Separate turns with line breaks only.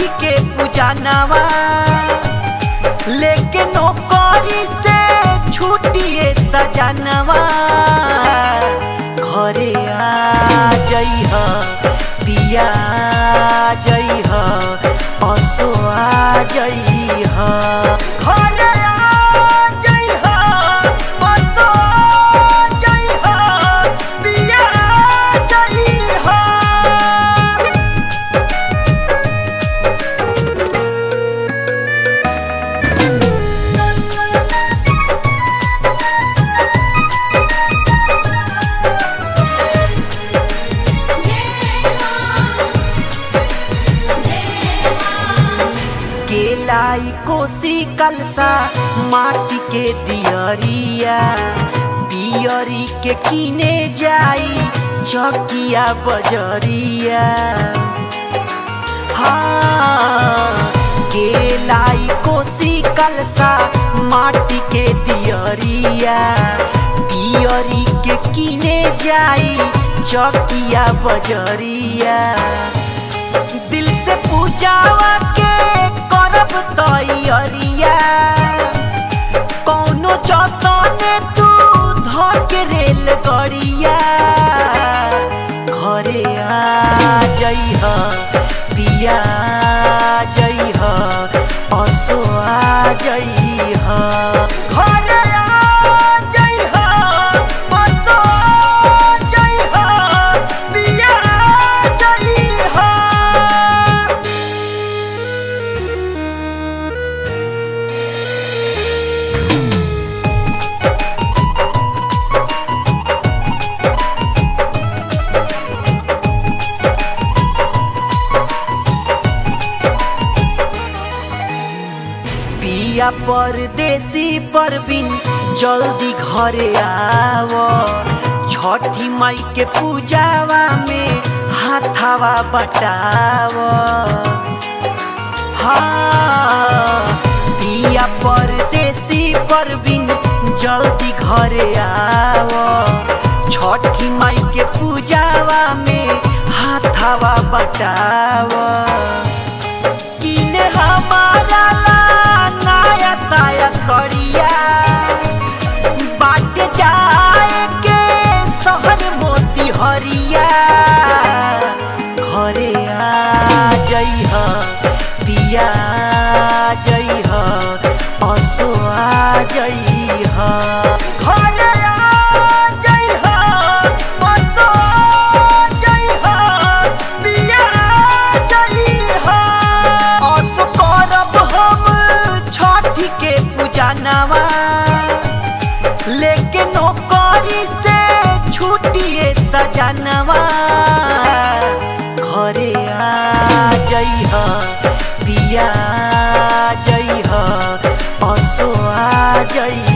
छठी के पूजनवा लेके नौकरी से छुट्टिए सजनवा घरे आ जइह पिया जइह असो आ जइह घरे आ जइह असो आ जइह पिया जइह केलाई कोसी कलसा माटी के दियरिया पियरी के किने जाई चकिया बजरिया हाँ केलाई कोसी कलसा माटी के दियरिया पियरी के किने जाई चकिया बजरिया दिल से पूजावा के करब तैयारिया कौनो जतने तू धक रेल गड़िया घरे आ जइह पिया जइह असो आ जइह घरे आ जइह असो आ जइह पिया जइह पिया परदेसी परबिन जल्दी घरे आव छठी माई के पूजावा में हाथावा बटाव हाँ पिया परदेसी परबिन जल्दी घरे आव छठी माई के पूजावा में हाथावा बटाव किने हमारा ला नया साया सड़िया बाट जाए के शहर मोती हरिया घरे आ जइह पिया जइह असो आ जइह घरे आ जइह असो आ जइह पिया जइह असो करब हम छठी के पूजनवा लेके नौकरी से छुट्टिए सजनवा घरे आ जइह पिया जइह असो आ जइह